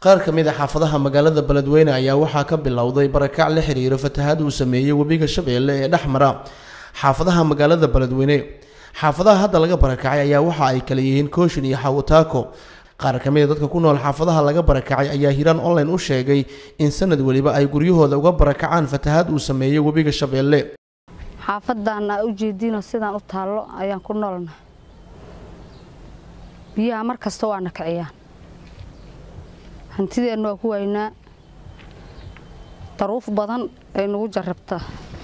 qaar ka mid a xaafadaha magaalada beledweyne ayaa waxaa ka bilowday barakac la xiriiro fatahaad uu sameeyey webiga shabeelle ee dhex mara xaafadaha magaalada beledweyne xaafadaha hadda laga barakacay ayaa waxa ay kala yihiin kooshin iyo xawataako qaar ka mid a dadka ku nool xaafadaha laga barakacay ayaa hiraan online u sheegay in sanad weliba ay guryahooda uga barakacaan fatahaad uu sameeyey webiga shabeelle xaafadan aa ujeediino sidaan u taallo ayaan ku noolna biyaha mar kasta waana kiciyaan hantideenna waa ku waynaa daruuf badan ay nagu jarrabtaa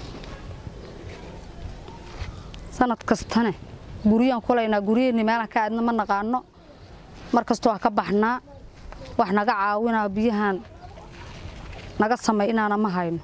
sanad kastane guryaan kulaynaa guryaheenni meelaan ka aadna ma naqaano mar kasta waa ka baxnaa wax naga caawinaa biyahan naga samay inaana ma hayno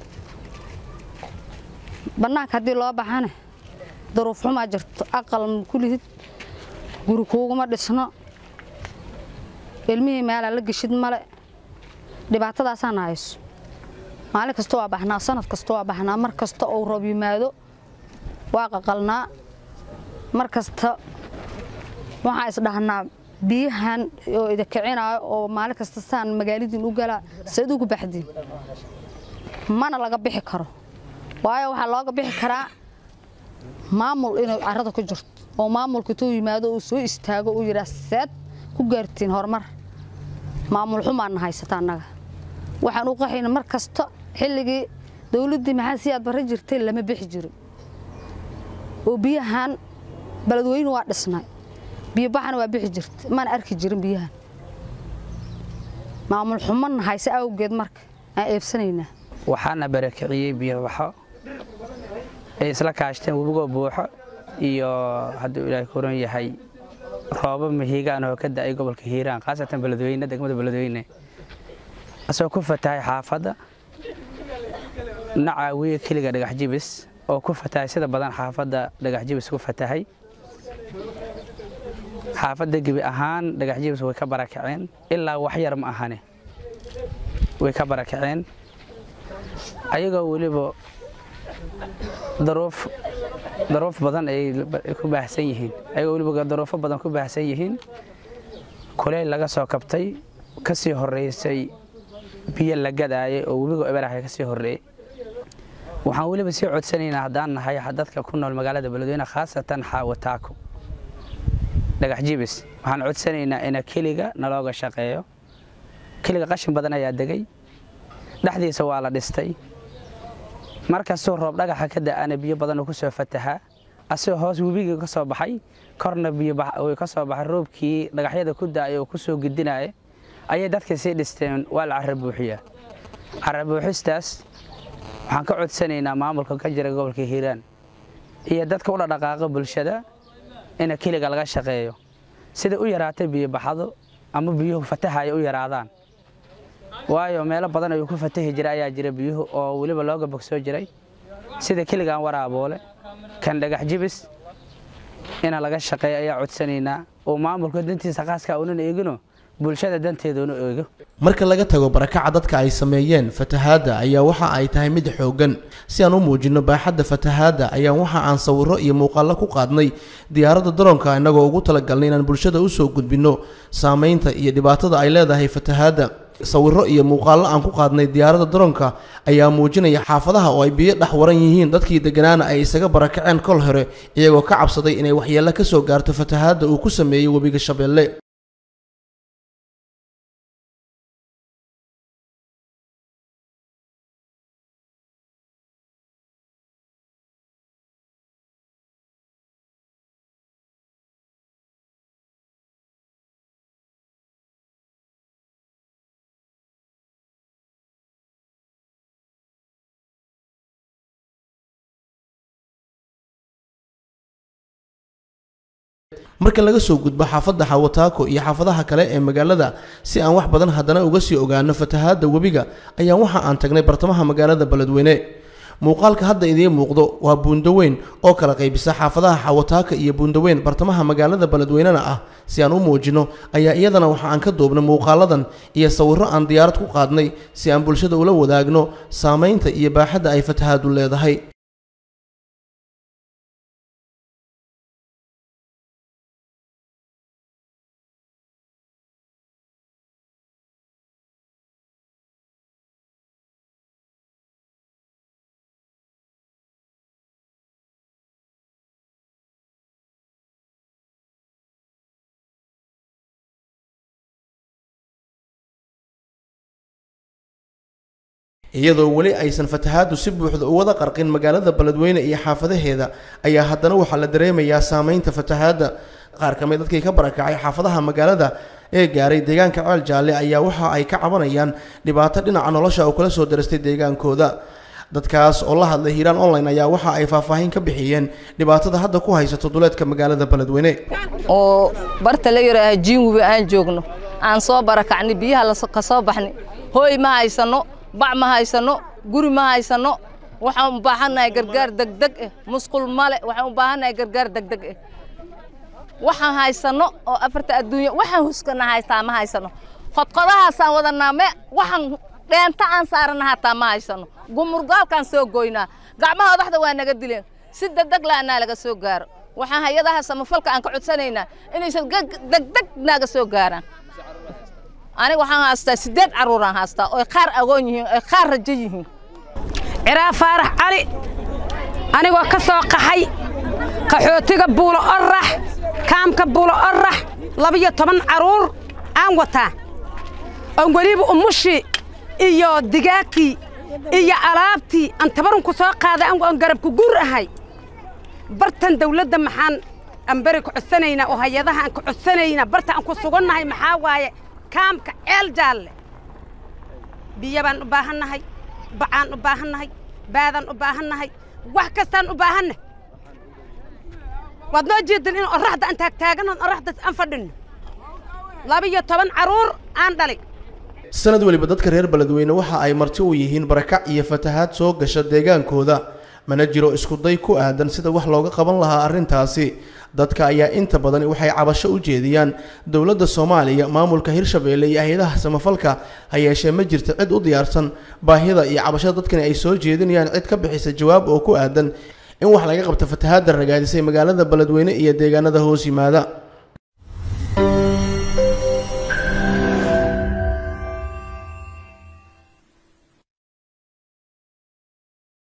bannaanka haddii loo baxane daruuf xumaa jirto aqal kulihid guri kuuguma dhisno ilmihii meelaa la geshid male dhibaatadaasaana hayso maalin kasta waa baxnaa sanad kasta waa baxnaa mar kasta ou roob yimaado waa qaqalnaa mar kasta waxaa isdhahnaa biyahan oo idakicinaayo oo maalin kasta saan magaaladiin u galaa sayd ugu baxdiin mana laga bixi karo waayo waxaa looga bixi karaa maamul inay carada ku jirto oo maamulka tuu yimaado uu soo istaago uu yidhaa seed ku gaartiin horumar maamul xumaana haysata annaga waxaan u qaxayna mar kasta xilligii dowladdii maxaa si aad barra jirtay lama bixi jirin oo biyahan beledweyne waa dhisnay biyobaxana waa bixi jirta mana arki jirin biyahan maamul xumana hayse awgeed marka aan eebsanaynaa waxaana barakiciyey biyobaxo ay isla kaashteen webigoo buuxo iyo hadduu ilaahay koran yahay roobo mahiigaan oo ka da'ay gobolka hiiraan khaasatan beledweyne degmada beledweyne asagoo ku fatahay xaafadda nacaawiye keliga dhagax jibis oo ku fatahay sida badan xaafadda dhagax jibis ku fatahay xaafadda gebi ahaan dhagax jibis way ka barakaceen ilaa wax yar ma ahane way ka barakaceen ayagoo weliba daruuf daruuf badan ay ku baahsan yihiin ayagoo weliba daruufo badan ku baahsan yihiin kuleyl laga soo kabtay ka sii horraysay biyo la gadaayay oo webiga eberaha ka sii horreeyey waxaan weliba sii codsanaynaa haddaan nahay dadka ku nool magaalada beledweyne khaasatan xaawataako dhagax jibis waxaan codsanaynaa ina keliga nalooga shaqeeyo keliga qashin badan ayaa degay dhexdiisa waa la dhistay markastuu roob dhagaxa ka da'ana biyo badan uu ku soo fatahaa asagoo hoos webigii ka soo baxay korna biyo ka soo baxay roobkii dhagaxyada ku da'ay oo ku soo gidinaya ayay dadka sii dhisteen waa la carra buuxiyaa carra buuxistaas waxaan ka codsanaynaa maamulka ka jira gobolka hiiraan iyo dadka u dhadhaqaaqa bulshada ina keliga laga shaqeeyo sida u yaraatay biyobaxado ama biyuhu fatahaya u yaraadaan waayo meelo badan ayuu ku fatahi jira ayaa jira biyuhu oo weliba looga bogsoo jiray sida keligaan waraaboole kan dhagax jibis ina laga shaqeeyo ayaa codsanaynaa oo maamulka dantiisa khaaska unan eegino bulshada danteeduuna eego marka laga tago barakaca dadka ay sameeyeen fatahaadda ayaa waxa ay tahay mid xooggan si aan u muujinno baaxadda fatahaadda ayaan waxa aan sawirro iyo muuqaallo ku qaadnay diyaaradda daroonka innagoo ugu talagalnay inaan bulshada u soo gudbinno saamaynta iyo dhibaatada ay leedahay fatahaadda sawirro iyo muuqaallo aan ku qaadnay diyaaradda daroonka ayaa muujinaya xaafadaha oo ay biyo dhex waran yihiin dadkii degganaana ay isaga barakaceen kol hore iyagoo ka cabsaday inay waxyeello ka soo gaarto fatahaadda uu ku sameeyey webiga shabeelle marka laga soo gudbo xaafadda xawataako iyo xaafadaha kale ee magaalada si aan wax badan haddana uga sii ogaano fatahaadda webiga ayaan waxa aan tagnay bartamaha magaalada beledweyne muuqaalka hadda idiin muuqdo waa buundaweyn oo kala qaybisa xaafadaha xawataaka iyo buundaweyn bartamaha magaalada beledweynena ah si aan u muujinno ayaa iyadana waxa aan ka duubnay muuqaaladan iyo sawirro aan diyaarad ku qaadnay si aan bulshada ula wadaagno saamaynta iyo baaxadda ay fatahaaddu leedahay iyadoo weli aysan fatahaaddu si buuxda u wada qarqin magaalada beledweyne iyo xaafadaheeda ayaa haddana waxaa la dareemayaa saameynta fatahaadda qaar ka mid dadkii ka barakacay xaafadaha magaalada ee gaaray deegaanka ceel jaalle ayaa waxa ay ka cabanayaan dhibaato dhinaca nolosha oo kala soo darastay deegaankooda dadkaas oo la hadlay hiiraan online ayaa waxa ay faahfaahin ka bixiyeen dhibaatada hadda ku haysato duleedka magaalada beledweyne oo barta la yidhaaha jiinwiba aan joogno aan soo barakacnay biyaha ka soo baxnay hooy ma haysanno bac ma haysanno guri ma haysanno waxaan u baahannahay gargaar degdeg eh musqul male waxaan u baahannahay gargaar degdeg eh waxaan haysanno oo afarta adduunya waxaan huskana haystaa ma haysanno qodqodahaasaan wadanaa me waxaan dheenta aan saarana hataa ma haysano gumurgaalkaan soo goynaa gacmaha odaxda waa naga dileen si degdeg laanaa laga soo gaaro waxaan hay-adaha samafalka aan ka codsanaynaa inaysan degdeg naaga soo gaaraan aniga waxaan haystaa siddeed carruuraan haystaa oy qaar agoon yihiin oy qaar rajo yihiin ciraa faarax cali anigoo ka soo qaxay qaxootiga buulo orax kaamka buulo orax labiyo toban carruur aan wataa oon weliba umushii iyo digaagkii iyo alaabtii aan tabarunku soo qaaday aan garabku guur ahay bartan dawladda maxaan aan beri ku codsanaynaa oo hay-adaha aan ku codsanaynaa barta aan ku sugannahay maxaa waaye kaamka ceel jaalle biyo baan u baahannahay bacaan u baahannahay baadaan u baahannahay wax kastaan u baahanna waad noo jeedan in oraxda aan taagtaagannoon oraxdaas aan fadhinno labiyo toban carruur aan dhalay sanad weliba dadka reer beledweyne waxa ay marti u yihiin barakac iyo fatahaad soo gasha deegaankooda mana jiro iskuday ku aadan sida wax looga qaban lahaa arrintaasi dadka ayaa inta badan waxay cabasho u jeediyaan dowladda soomaaliya maamulka hirshabeelle iyo hay-adaha samafalka ha yeeshee ma jirta cid u diyaarsan baahida iyo cabashada dadkani ay soo jeedinayaan cid ka bixisa jawaab oo ku aadan in wax laga qabto fatahaadda ragaadisay magaalada beledweyne iyo deegaanada hoos yimaada